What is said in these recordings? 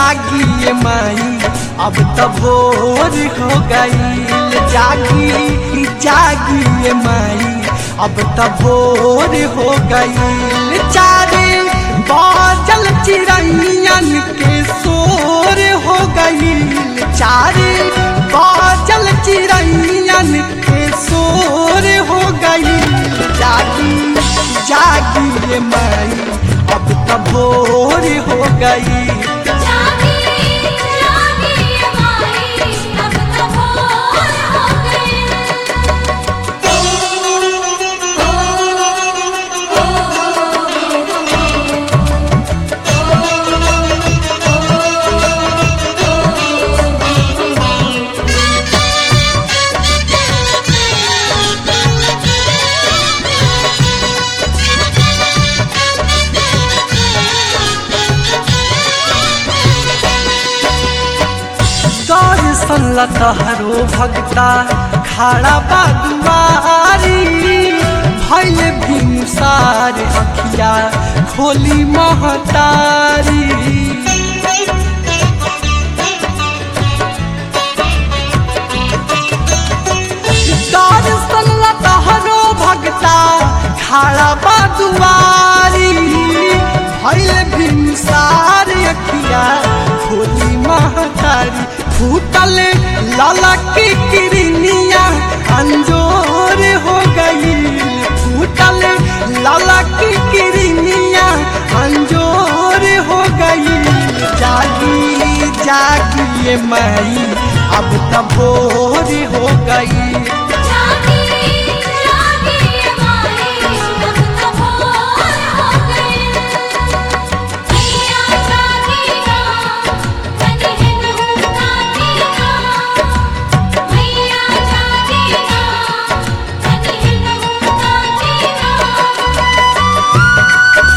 जागी माई अब तो भोर हो गईल जागी जागी माई अब तो भोर हो गईल चारे बाजल चिड़ैयन के शोर हो गईल चारे बाजल चिड़ैयन के शोर हो गईल जागी जागी माई अब तो भोर हो गई जागी जागी माई अब तो भोर हो गई दर्शन लतहरो भगता खड़ा बा दुआरी भैल भिनुसार अखिया खोली महतारी दर्शन लतहरो भगता खड़ा बा दुआरी भैल भिनुसार अखिया खोली महतारी फूटल ललक किरनिया अंजोर हो गई फूटल ललक किरनिया अंजोर हो गई जागी जागी माई अब तो भोर हो गई जागी जागी माई अब तो भोर हो गई मैया जागी ना तनी हिन ताकी ना मैया जागी ना तनी हिन ताकी ना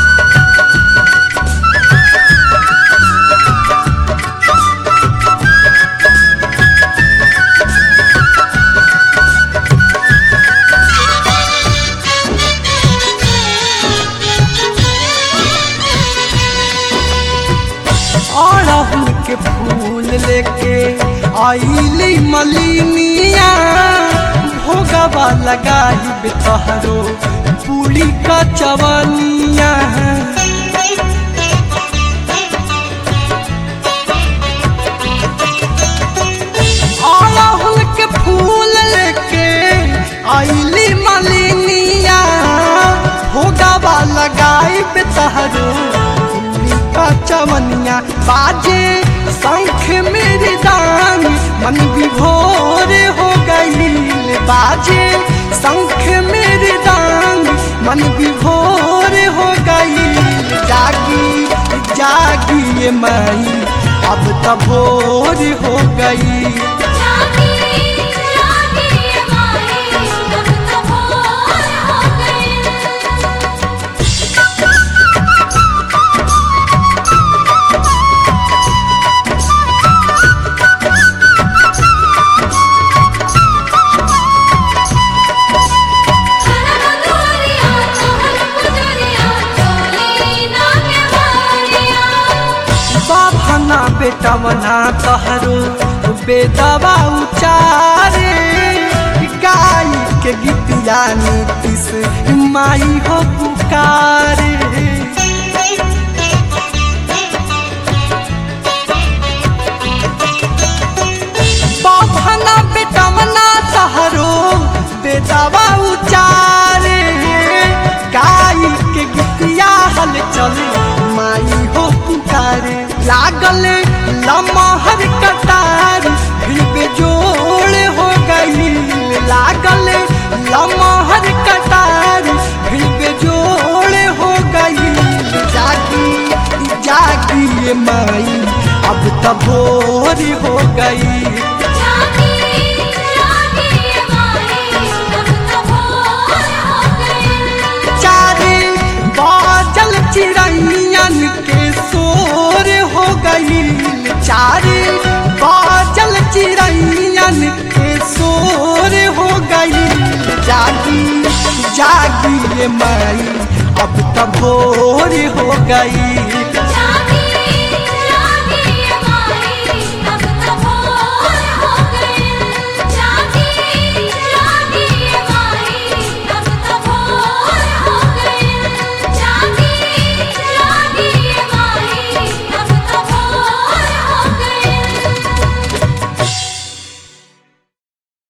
अड़हुल के फूल लेके आईली मलिनिया भोगवा लगाई बेतहरो पूरी का चवनिया अड़हुल के फूल लेके आईली मलिनिया भोगवा लगाई बेतहरो पूरी का चवनिया बाजे शंख मेरे दान मन विभोर हो गई बाजे शंख मेरे दान मन विभोर हो गई जागी जागी ये माई अब तो भोर हो गई जागी जागी माई अब तो भोर हो गई दुआरिया तोहर पुजरिया चोली ना के मारिया बाभना बेटवना कहरो बेदवा उचारे गाय के गीतिया नीतिस माई हो पुकारे बाभना बेटवना कहरो बेदवा उचारे गाय के गीतिया हल चले माई हो पुकारे लागल लमहर कटार फिर बेजोड़ हो गई लागल लमहर कटार फिर बेजोड़ हो गई जागी जागी ये माई अब तो भोर हो गई जागी जागी माई अब तो भोर हो गई चारे बाजल चिड़ैयन के शोर हो गई चारे बाजल चिड़ैयन के शोर हो गई जागी जागी ये माई अब तो भोर हो गई